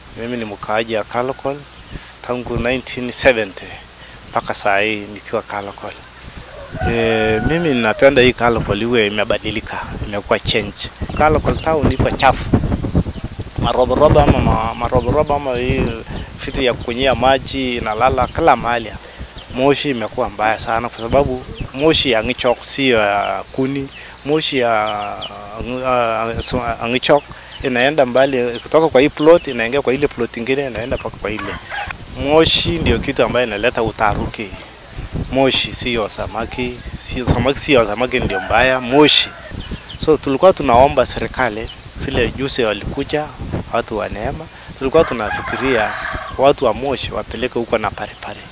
Mimi ni mkaaji wa Kalokol tangu 1970 mpaka saa hii nikiwa Kalokol. E, mimi ninapenda hii Kalokol iwe imebadilika, imekuwa change. Kalokol town iko chafu, maroborobo ama ma- maroborobo ama hii vitu ya kunyia maji inalala kila mahali. Moshi imekuwa mbaya sana, kwa sababu moshi ya Ng'ichok sio ya kuni, moshi ya uh, Ng'ichok inaenda mbali kutoka kwa hii plot inaingia kwa ile plot ingine inaenda mpaka kwa ile. Moshi ndio kitu ambayo inaleta utaruki. Moshi sio samaki, sio samaki, sio samaki ndio mbaya, moshi. So tulikuwa tunaomba serikali vile juzi walikuja watu wa Neema, tulikuwa tunafikiria watu wa Moshi wapeleke huko na parepare